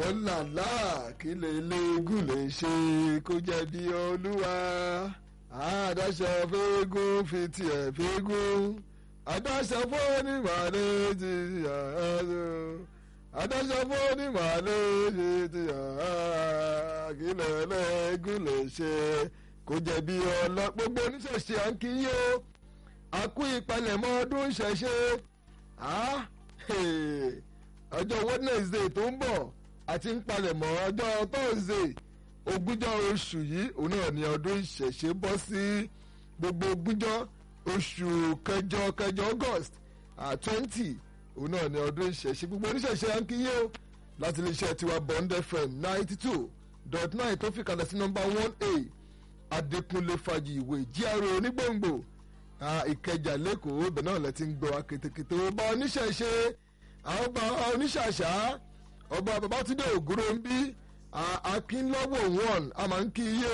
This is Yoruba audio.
ọ̀làlá kí lè léegun lè ṣe kó jẹ́ bí olúwa àdáṣọ fẹ́ẹ́gùn fi tiẹ̀ fẹ́ẹ́gùn àdáṣọ fónímàlẹ́ ti yàrá àdáṣọ fónímàlẹ́ ti yàrá kí lè léegun lè ṣe kó jẹ́ bí ọlọ́ gbogbo oníṣẹ̀ṣe à ń kí yín o àkú ìpalẹ̀mọ́ ọdún ṣẹ̀ṣe ọjọ́ wednesday tó ń bọ̀ àti ń palẹ̀mọ́ ọjọ́ thursday ogúnjọ́ oṣù yìí òun náà ni ọdún ìṣẹ̀ṣe bọ́ sí gbogbo ogúnjọ́ oṣù kẹjọ kẹjọ august twenty òun náà ni ọdún ìṣẹ̀ṣe gbogbo oníṣẹ̀ṣe à ń kí yín o láti iléeṣẹ́ tiwa bond fm ninety two dot nine tó fi kalẹ̀ sí nọ́mbà one a adékúnlé fàjì ìwé gra onígbòǹgbò ìkẹjà lẹ́kọ̀ọ́ ibẹ̀ náà lẹ ti ń gbọ́ akétékété ọba oníṣẹ̀ṣe àwọn ọba oníṣàṣà ọba babatunde ògúnròmbí akínlọ́wọ̀ one a máa ń kí iye